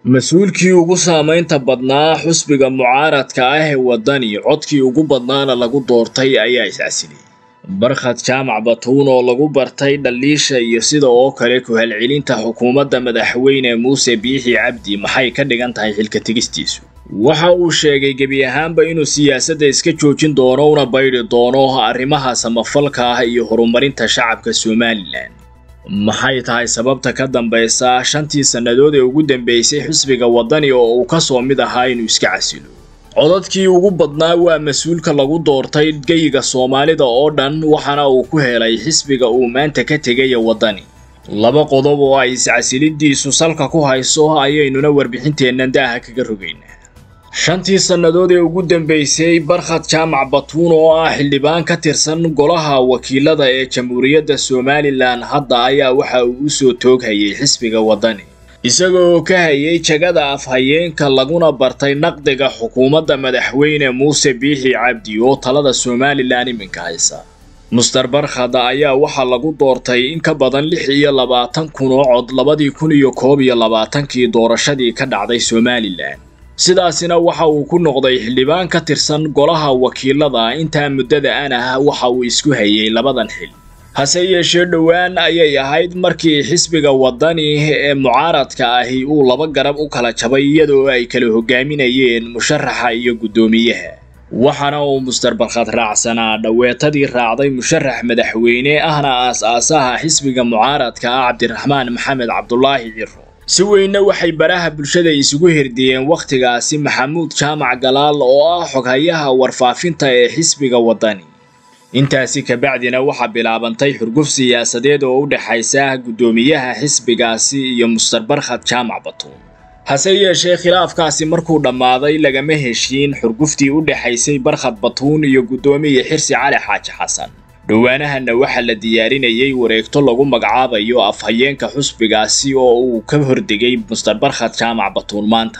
mas-uulkii ugu saamaynta badnaa xusbiga mucaaradka ah ee waddani codkii ugu badnaana lagu doortay ayaa is-casiliyey barkhad jaamac batuun oo lagu bartay dhaliisha iyo sida oo kale ku-halcelinta xukuumadda madaxweyne muuse biixi cabdi maxay ka dhigan tahay xilka tegistiisu waxa uu sheegay gebi ahaanba inuu siyaasadda iska joojin doono una baydhi doono arrimaha samafalka ah iyo horumarinta shacabka somalilan maxay tahay sababta ka dambaysa shantii sannadood ee ugu dambeysay xisbiga waddani oo uu ka soo mid ahaa inuu iska casilo codadkii ugu badnaa waa mas-uulka lagu doortay geyiga soomaalida oo dhan waxaana uu ku helay xisbiga uu maanta ka tegaya waddani laba qodob oo ay iscasilidiisu salka ku hayso ayaynuna warbixinteennan daaha kaga rogaynaa shantii sannadood ee ugu dambeysay barkhad jaamac batuun oo ah xildhibaan ka tirsan golaha wakiilada ee jamhuuriyadda somalilan hadda ayaa waxa uu u soo tooghayay xisbiga waddani isaga oo ka hayay jagada afhayeenka laguna bartay naqdiga xukuumadda madaxweyne muuse biixi cabdi oo talada somalilan iminka haysa muster barkhad ayaa waxaa lagu doortay in ka badan lix iyo labaatan kun oo cod labadii kun iyo koob iyo labaatankii doorashadii ka dhacday somalilan sidaasina waxa uu ku noqday xildhibaan ka tirsan golaha wakiilada intaa muddada an ah waxa uu isku hayay labadan xil hase yeeshee dhowaan ayay ahayd markii xisbiga waddani ee mucaaradka ahi uu laba garab u kala jabay iyadoo ay kala hogaaminayeen musharaxa iyo guddoomiyaha waxaana uu muster barkhad raacsanaa dhoweetadii raacday musharax madaxweyne ahna aas-aasaha xisbiga mucaaradka ah cabdiraxmaan maxamed cabdulaahi ciro si weynna waxay baraha bulshada isugu hirdiyeen wakhtigaasi maxamuud jaamac galaal oo ah xoghayaha warfaafinta ee xisbiga waddani intaasi kabacdina waxaa bilaabantay xurguf siyaasadeed oo u dhexaysa guddoomiyaha xisbigaasi iyo muster barkhad jaamac batuun hase yeeshee khilaafkaasi markuu dhammaaday lagama heshiin xurguftii u dhexaysay barkhad batuun iyo guddoomiye xirsi cali xaaji xasan dhowaanahanna waxaa la diyaarinayay wareegto lagu magacaabayo afhayeenka xusbigaasi oo uu ka hordegay muster barkhad jaamac batuun maanta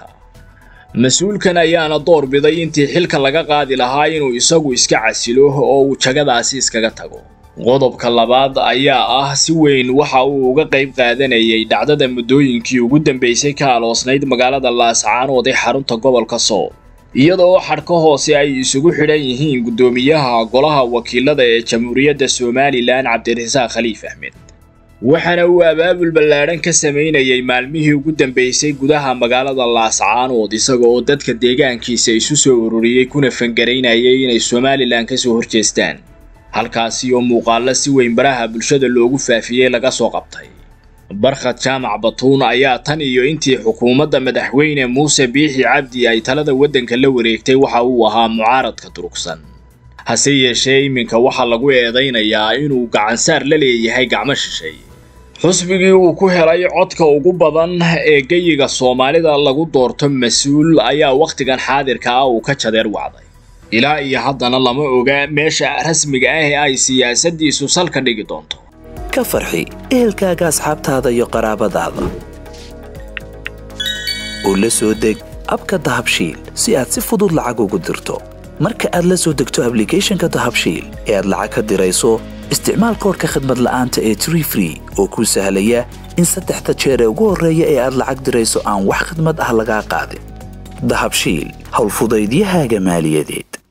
mas-uulkan ayaana door biday intii xilka laga qaadi lahaa inuu isagu iska casilo oo uu jagadaasi iskaga tago qodobka labaad ayaa ah si weyn waxa uu uga qayb qaadanayay dhacdada muddooyinkii ugu dambeysay ka aloosnayd magaalada laascaanood ee xarunta gobolka sool iyadoo xadhka hoose ay isugu xidhan yihiin guddoomiyaha golaha wakiilada ee jamhuuriyadda somalilan cabdirasaaq khaliif axmed waxaana uu abaabul ballaadhan ka samaynayay maalmihii ugu dambeysay gudaha magaalada laascaanood isaga oo dadka deegaankiisa isu soo ururiyey kuna fangaraynayay inay somalilan ka soo horjeestaan halkaasi oo muuqaallo si weyn baraha bulshada loogu faafiyey laga soo qabtay barkhad jaamac batuun ayaa tan iyo intii xukuumadda madaxweyne muuse biixi cabdi ay talada waddanka la wareegtay waxa uu ahaa mucaaradka durugsan hase yeeshee iminka waxaa lagu eedaynayaa inuu gacansaar la leeyahay gacmo shisheeye xusbigii uu ku helay codka ugu badan ee geyiga soomaalida lagu doorto mas-uul ayaa wakhtigan xaadirka ah uu ka jadeer wacday ilaa iyo haddana lama oga meesha rasmiga ah ee ay siyaasaddiisu salka dhigi doonto ka farxi ehelkaaga asxaabtaada iyo qaraabadaada oo la soo deg abka dahabshiil si aad si fudud lacag ugu dirto marka aad la soo degto ablicathonka dahabshiil ee aad lacag ka dirayso isticmaal koorka khadmad la'aanta ee tree free oo kuu sahlaya in saddexda jeer ee ugu horreeya ee aad lacag dirayso aan wax khadmad ah lagaa qaadin dahabshiil howlfudaydiyahaaga maaliyadeed